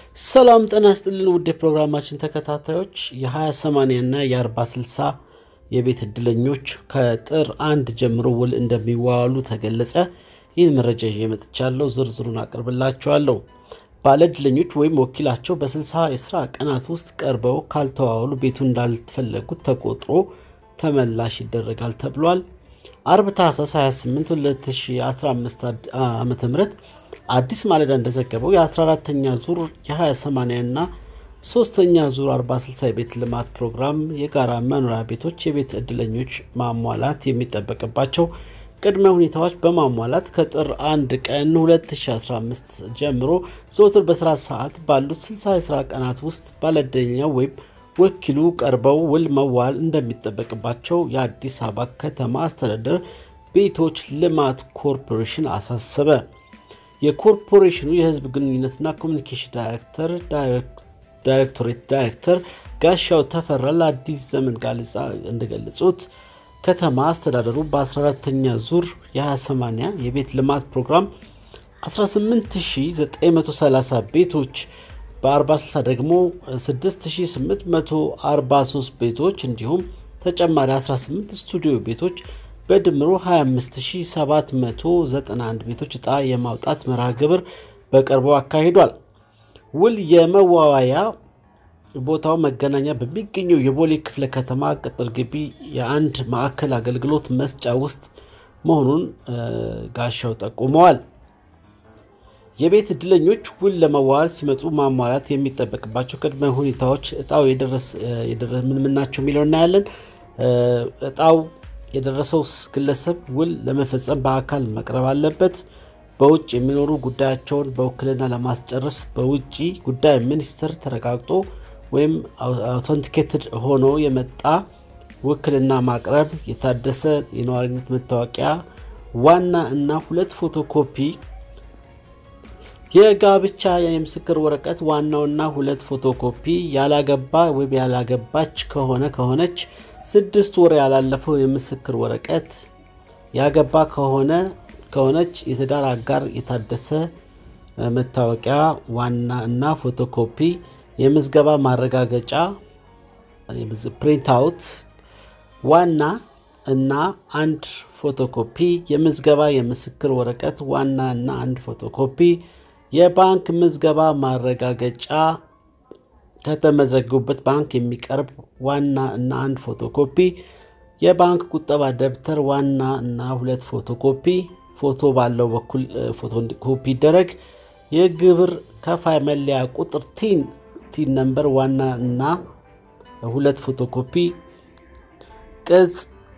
ሰላም ጤና ይስጥልን ውድ የፕሮግራማችን ተከታታዮች የ20/80 እና የ40/60 የቤት እድለኞች ከጥር አንድ ጀምሮ ውል እንደሚዋዋሉ ተገለጸ። ይህን መረጃ ይዤ መጥቻለሁ። ዝርዝሩን አቅርብላችኋለሁ። ባለ እድለኞች ወይም ወኪላቸው በ60 የስራ ቀናት ውስጥ ቀርበው ካልተዋዋሉ ቤቱን እንዳልተፈለጉት ተቆጥሮ ተመላሽ ይደረጋል ተብሏል። አርብ ታህሳስ 28 2015 ዓ ም አዲስ ማለዳ እንደዘገበው የ14ተኛ ዙር የ20/80 እና ሶስተኛ ዙር 40/60 የቤት ልማት ፕሮግራም የጋራ መኖሪያ ቤቶች የቤት እድለኞች ማሟላት የሚጠበቅባቸው ቅድመ ሁኔታዎች በማሟላት ከጥር 1 ቀን 2015 ጀምሮ ዘወትር በስራ ሰዓት ባሉት 60 የስራ ቀናት ውስጥ ባለእድለኛው ወይም ወኪሉ ቀርበው ውል መዋል እንደሚጠበቅባቸው የአዲስ አበባ ከተማ አስተዳደር ቤቶች ልማት ኮርፖሬሽን አሳሰበ። የኮርፖሬሽኑ የሕዝብ ግንኙነትና ኮሚኒኬሽን ዳይሬክተር ዳይሬክቶሬት ዳይሬክተር ጋሻው ተፈራ ለአዲስ ዘመን ጋዜጣ እንደገለጹት ከተማ አስተዳደሩ በ14ተኛ ዙር የ20/80 የቤት ልማት ፕሮግራም 18930 ቤቶች በ40/60 ደግሞ 6843 ቤቶች እንዲሁም ተጨማሪ 18 ስቱዲዮ ቤቶች በድምሩ 25791 ቤቶች ዕጣ የማውጣት መርሃ ግብር በቅርቡ አካሂዷል። ውል የመዋዋያ ቦታው መገናኛ በሚገኘው የቦሌ ክፍለ ከተማ ቅጥር ግቢ የአንድ ማዕከል አገልግሎት መስጫ ውስጥ መሆኑን ጋሻው ጠቁመዋል። የቤት እድለኞች ውል ለመዋዋል ሲመጡ ማሟላት የሚጠበቅባቸው ቅድመ ሁኔታዎች እጣው ምን ምን ናቸው የሚለው እናያለን። እጣው የደረሰው ግለሰብ ውል ለመፈጸም በአካል መቅረብ አለበት። በውጭ የሚኖሩ ጉዳያቸውን በውክልና ለማስጨረስ በውጭ ጉዳይ ሚኒስቴር ተረጋግጦ ወይም አውተንቲኬትድ ሆኖ የመጣ ውክልና ማቅረብ፣ የታደሰ የነዋሪነት መታወቂያ ዋና እና ሁለት ፎቶኮፒ የጋብቻ የምስክር ወረቀት ዋናውና ሁለት ፎቶኮፒ፣ ያላገባ ወይም ያላገባች ከሆነ ከሆነች ስድስት ወር ያላለፈው የምስክር ወረቀት፣ ያገባ ከሆነ ከሆነች የትዳር አጋር የታደሰ መታወቂያ ዋና እና ፎቶኮፒ፣ የምዝገባ ማረጋገጫ ፕሪንት አውት ዋና እና አንድ ፎቶኮፒ፣ የምዝገባ የምስክር ወረቀት ዋና እና አንድ ፎቶኮፒ የባንክ ምዝገባ ማረጋገጫ ከተመዘገቡበት ባንክ የሚቀርብ ዋና እና አንድ ፎቶኮፒ የባንክ ቁጠባ ደብተር ዋና እና ሁለት ፎቶኮፒ ፎቶ ባለው በኩል ፎቶኮፒ ይደረግ። የግብር ከፋይ መለያ ቁጥር ቲን ቲን ነምበር ዋና እና ሁለት ፎቶኮፒ ቅጽ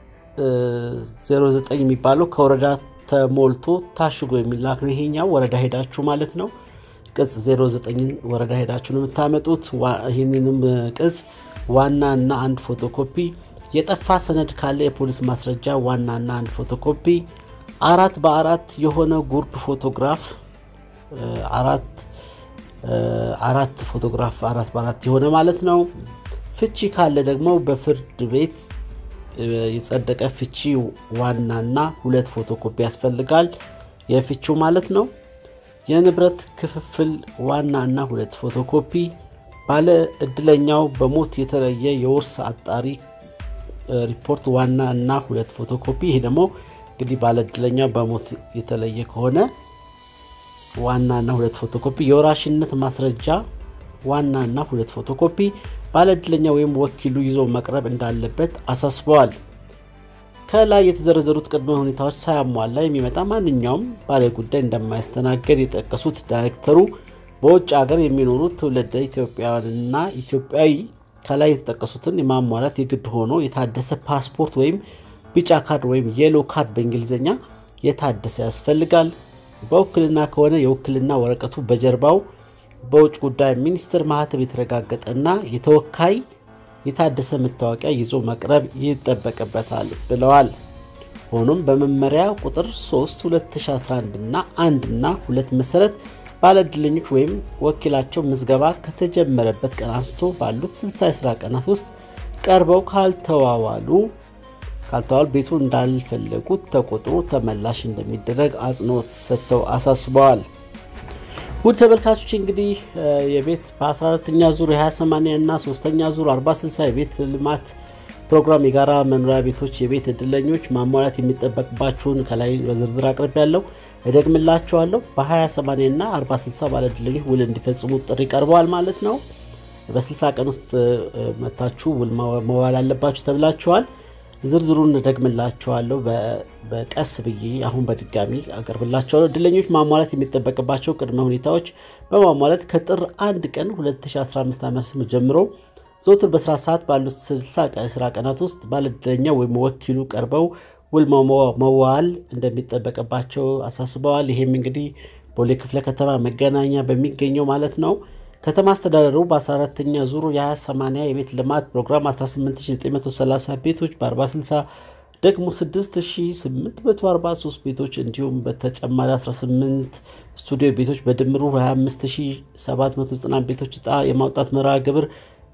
09 የሚባለው ከወረዳ ተሞልቶ ታሽጎ የሚላክ ነው። ይሄኛው ወረዳ ሄዳችሁ ማለት ነው። ቅጽ 09 ወረዳ ሄዳችሁ ነው የምታመጡት። ይህንንም ቅጽ ዋና እና አንድ ፎቶኮፒ፣ የጠፋ ሰነድ ካለ የፖሊስ ማስረጃ ዋና እና አንድ ፎቶኮፒ፣ አራት በአራት የሆነ ጉርድ ፎቶግራፍ አራት አራት ፎቶግራፍ አራት በአራት የሆነ ማለት ነው። ፍቺ ካለ ደግሞ በፍርድ ቤት የጸደቀ ፍቺ ዋናና ሁለት ፎቶኮፒ ያስፈልጋል። የፍቺው ማለት ነው። የንብረት ክፍፍል ዋና እና ሁለት ፎቶኮፒ፣ ባለ እድለኛው በሞት የተለየ የውርስ አጣሪ ሪፖርት ዋና እና ሁለት ፎቶኮፒ። ይሄ ደግሞ እንግዲህ ባለ እድለኛው በሞት የተለየ ከሆነ ዋና እና ሁለት ፎቶኮፒ፣ የወራሽነት ማስረጃ ዋና እና ሁለት ፎቶኮፒ ባለ እድለኛ ወይም ወኪሉ ይዞ መቅረብ እንዳለበት አሳስበዋል። ከላይ የተዘረዘሩት ቅድመ ሁኔታዎች ሳያሟላ የሚመጣ ማንኛውም ባለ ጉዳይ እንደማያስተናገድ የጠቀሱት ዳይሬክተሩ በውጭ ሀገር የሚኖሩ ትውልደ ኢትዮጵያውያንና ኢትዮጵያዊ ከላይ የተጠቀሱትን የማሟላት የግድ ሆኖ የታደሰ ፓስፖርት ወይም ቢጫ ካርድ ወይም የሎ ካርድ በእንግሊዝኛ የታደሰ ያስፈልጋል። በውክልና ከሆነ የውክልና ወረቀቱ በጀርባው በውጭ ጉዳይ ሚኒስቴር ማህተም የተረጋገጠና የተወካይ የታደሰ መታወቂያ ይዞ መቅረብ ይጠበቅበታል ብለዋል። ሆኖም በመመሪያ ቁጥር 3 2011 እና 1 እና 2 መሰረት ባለእድለኞች ወይም ወኪላቸው ምዝገባ ከተጀመረበት ቀን አንስቶ ባሉት 60 የስራ ቀናት ውስጥ ቀርበው ካልተዋዋሉ ካልተዋሉ ቤቱ እንዳልፈለጉት ተቆጥሮ ተመላሽ እንደሚደረግ አጽንኦት ሰጥተው አሳስበዋል። ውድ ተመልካቾች እንግዲህ የቤት በ14ተኛ ዙር የ28 እና ሶስተኛ ዙር 40/60 የቤት ልማት ፕሮግራም የጋራ መኖሪያ ቤቶች የቤት እድለኞች ማሟላት የሚጠበቅባችሁን ከላይ በዝርዝር አቅርብ ያለው እደግምላችኋለሁ። በ28 እና 40/60 ባለ እድለኞች ውል እንዲፈጽሙ ጥሪ ቀርበዋል ማለት ነው። በ60 ቀን ውስጥ መታችሁ ውል መዋል አለባችሁ ተብላችኋል። ዝርዝሩን እደግምላችኋለሁ በቀስ ብዬ አሁን በድጋሚ አቀርብላችኋለሁ። እድለኞች ማሟላት የሚጠበቅባቸው ቅድመ ሁኔታዎች በማሟላት ከጥር 1 ቀን 2015 ዓ.ም ጀምሮ ዘውትር በስራ ሰዓት ባሉት 60 የስራ ቀናት ውስጥ ባለእድለኛ ወይም ወኪሉ ቀርበው ውል መዋል እንደሚጠበቅባቸው አሳስበዋል። ይሄም እንግዲህ ቦሌ ክፍለ ከተማ መገናኛ በሚገኘው ማለት ነው። ከተማ አስተዳደሩ በ14ተኛ ዙሩ የ20/80 የቤት ልማት ፕሮግራም 18930 ቤቶች በ40/60 ደግሞ 6843 ቤቶች እንዲሁም በተጨማሪ 18 ስቱዲዮ ቤቶች በድምሩ 25790 ቤቶች ዕጣ የማውጣት መርሃ ግብር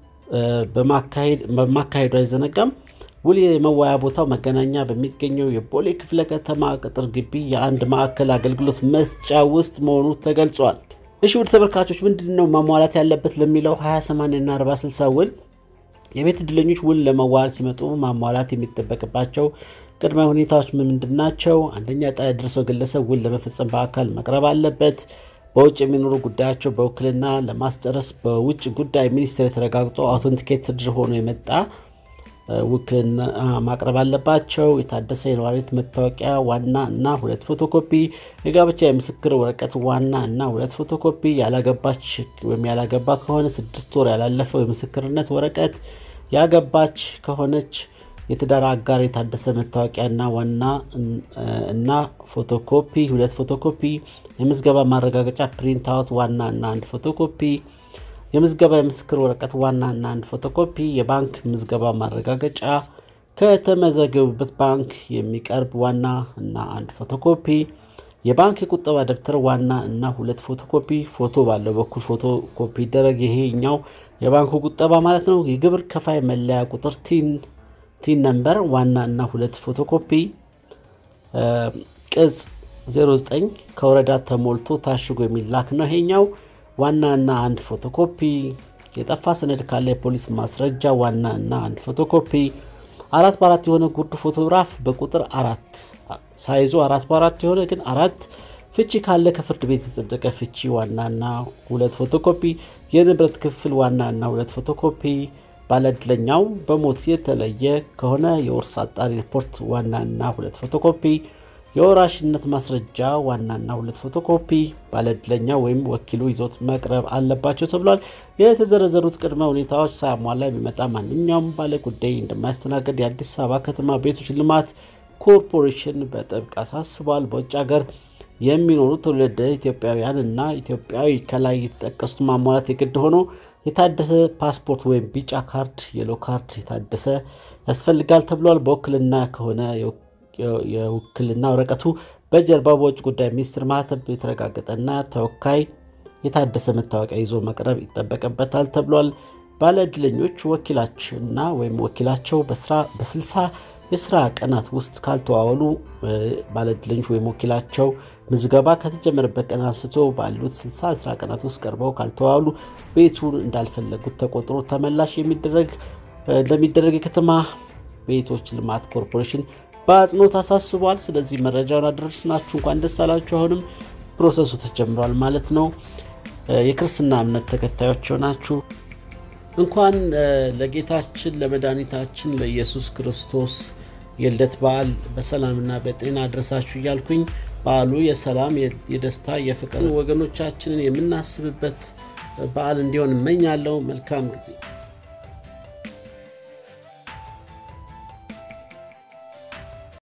በማካሄዱ አይዘነጋም። ውል የመዋያ ቦታው መገናኛ በሚገኘው የቦሌ ክፍለ ከተማ ቅጥር ግቢ የአንድ ማዕከል አገልግሎት መስጫ ውስጥ መሆኑ ተገልጿል። እሺ ውድ ተመልካቾች ምንድን ነው ማሟላት ያለበት ለሚለው 20/80 እና 40/60 ውል የቤት እድለኞች ውል ለመዋል ሲመጡ ማሟላት የሚጠበቅባቸው ቅድመ ሁኔታዎች ምንድን ናቸው? አንደኛ ዕጣ የደረሰው ግለሰብ ውል ለመፈጸም በአካል መቅረብ አለበት። በውጭ የሚኖሩ ጉዳያቸው በውክልና ለማስጨረስ በውጭ ጉዳይ ሚኒስቴር የተረጋግጦ አውቶንቲኬትድ ሆኖ የመጣ ውክልና ማቅረብ አለባቸው። የታደሰ የነዋሪነት መታወቂያ ዋና እና ሁለት ፎቶኮፒ፣ የጋብቻ የምስክር ወረቀት ዋና እና ሁለት ፎቶኮፒ፣ ያላገባች ወይም ያላገባ ከሆነ ስድስት ወር ያላለፈው የምስክርነት ወረቀት፣ ያገባች ከሆነች የትዳር አጋር የታደሰ መታወቂያና ዋና እና ፎቶኮፒ ሁለት ፎቶኮፒ፣ የምዝገባ ማረጋገጫ ፕሪንት አውት ዋና እና አንድ ፎቶኮፒ የምዝገባ የምስክር ወረቀት ዋና እና አንድ ፎቶኮፒ፣ የባንክ ምዝገባ ማረጋገጫ ከተመዘገቡበት ባንክ የሚቀርብ ዋና እና አንድ ፎቶኮፒ፣ የባንክ የቁጠባ ደብተር ዋና እና ሁለት ፎቶኮፒ፣ ፎቶ ባለው በኩል ፎቶኮፒ ይደረግ። ይሄኛው የባንኩ ቁጠባ ማለት ነው። የግብር ከፋይ መለያ ቁጥር ቲን ቲን ነምበር ዋና እና ሁለት ፎቶኮፒ፣ ቅጽ 09 ከወረዳ ተሞልቶ ታሽጎ የሚላክ ነው ይሄኛው ዋና እና አንድ ፎቶኮፒ፣ የጠፋ ሰነድ ካለ የፖሊስ ማስረጃ ዋና እና አንድ ፎቶኮፒ፣ አራት በአራት የሆነ ጉርድ ፎቶግራፍ በቁጥር አራት ሳይዙ አራት በአራት የሆነ ግን አራት ፍቺ ካለ ከፍርድ ቤት የጸደቀ ፍቺ ዋና እና ሁለት ፎቶኮፒ፣ የንብረት ክፍል ዋና እና ሁለት ፎቶኮፒ፣ ባለእድለኛው በሞት የተለየ ከሆነ የውርስ አጣሪ ሪፖርት ዋና እና ሁለት ፎቶኮፒ የወራሽነት ማስረጃ ዋናና ሁለት ፎቶኮፒ ባለእድለኛ ወይም ወኪሉ ይዞት መቅረብ አለባቸው ተብሏል። የተዘረዘሩት ቅድመ ሁኔታዎች ሳያሟላ የሚመጣ ማንኛውም ባለ ጉዳይ እንደማያስተናገድ የአዲስ አበባ ከተማ ቤቶች ልማት ኮርፖሬሽን በጥብቅ አሳስቧል። በውጭ ሀገር የሚኖሩ ትውልደ ኢትዮጵያውያን እና ኢትዮጵያዊ ከላይ የተጠቀሱት ማሟላት የግድ ሆኖ የታደሰ ፓስፖርት ወይም ቢጫ ካርድ የሎ ካርድ የታደሰ ያስፈልጋል ተብሏል። በውክልና ከሆነ የውክልና ወረቀቱ በጀርባ በውጭ ጉዳይ ሚኒስትር ማህተም የተረጋገጠና ተወካይ የታደሰ መታወቂያ ይዞ መቅረብ ይጠበቅበታል ተብሏል። ባለእድለኞች ወኪላችንና ወይም ወኪላቸው በስልሳ የስራ ቀናት ውስጥ ካልተዋወሉ ባለእድለኞች ወይም ወኪላቸው ምዝገባ ከተጀመረበት ቀን አንስቶ ባሉት 60 የስራ ቀናት ውስጥ ቀርበው ካልተዋወሉ ቤቱን እንዳልፈለጉት ተቆጥሮ ተመላሽ የሚደረግ እንደሚደረግ የከተማ ቤቶች ልማት ኮርፖሬሽን በአጽንኦት አሳስቧል። ስለዚህ መረጃውን አደረስናችሁ። እንኳን ደስ አላችሁ። አሁንም ፕሮሰሱ ተጀምሯል ማለት ነው። የክርስትና እምነት ተከታዮች ሆናችሁ እንኳን ለጌታችን ለመድኃኒታችን ለኢየሱስ ክርስቶስ የልደት በዓል በሰላምና በጤና አድረሳችሁ እያልኩኝ በዓሉ የሰላም የደስታ የፍቅር ወገኖቻችንን የምናስብበት በዓል እንዲሆን እመኛለሁ። መልካም ጊዜ